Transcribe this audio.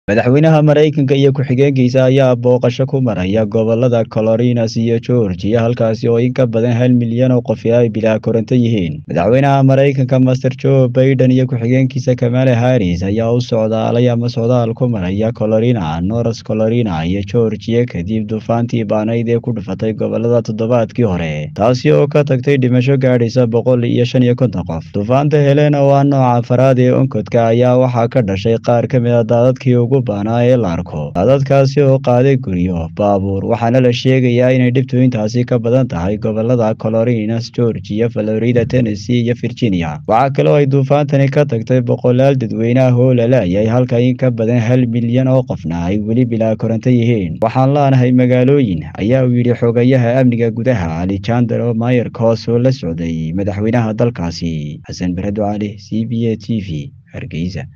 madaxweynaha maraykanka iyo ku-xigeenkiisa ayaa booqasho ku maraya gobolada colorinas iyo georgia halkaasi oo in ka badan hal milyan oo qofi ay bilaa koronto yihiin madaxweynaha maraykanka master joe baiden iyo ku-xigeenkiisa kamale harris ayaa u socdaalay ama socdaal ku maraya colorina north colorina iyo georgia kadib duufaantii baanayd ee ku dhufatay gobolada toddobaadkii hore taasi oo ka tagtay dhimasho gaadhaysa boqol iyo shan iyo konton qof duufaanta helena oo ah nooca afaraad ee onkodka ayaa waxaa ka dhashay qaar ka mid a daadadkii ugu baanaa ee la arko daadadkaasi oo qaaday guryo baabuur waxaana la sheegayaa inay dhibtooyintaasi ka badan tahay gobolada colorinas georgia florida tennessee iyo virginia waxaa kaloo ay duufaantani ka tagtay boqolaal dadweyneah oo lalaayay halka in ka badan hal milyan oo qofna ay weli bilaa koronto yihiin waxaan laanahay magaalooyin ayaa uu yidhi xogayaha amniga gudaha alejandro mayerkos oo la socday madaxweynaha dalkaasi xasan baredo cali c b a t v hargeysa